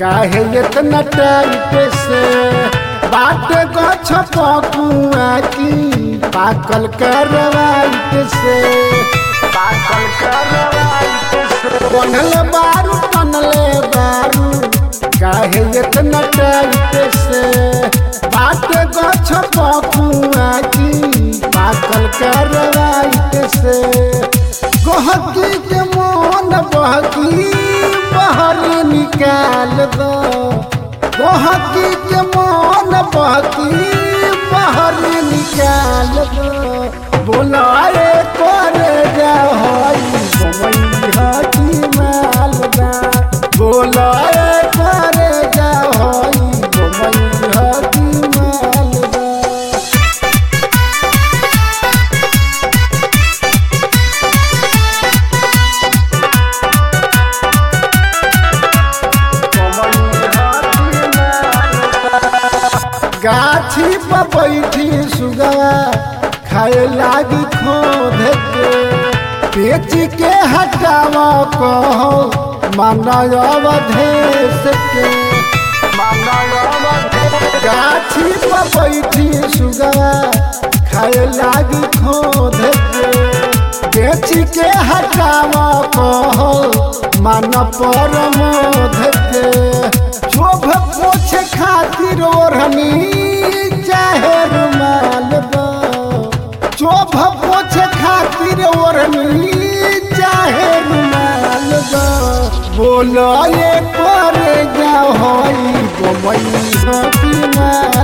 काहे इतना टाइट से बाट गछ पकुआ की पाकल करवाइट से पाकल करवाइट से बनल बारू बनले बारू काहे इतना टाइट से बाट गछ पकुआ की पाकल करवाइट से गहकी के मन बहकी बहर निकाल दो गहकी के मन बहकी बहर निकाल दो बोलाए करे जा हई गमई हकी मालदा बोलाए करे जा हई गमई हकी मालदा गाछी पर बैठी सुगवा खाए लागी खोद के पेच के हटाव कहो मानव अवधेश के गाछी पर बैठी सुगवा खाए लागी खोद के बेच के हटाव कहो मन पर मोध के शोभ पोछ खातिर ओढ़नी चाहे रुमाल दो शोभ पोछ खातिर ओढ़नी चाहे रुमाल दो बोलो ये करे जा होई गोमई हकी माल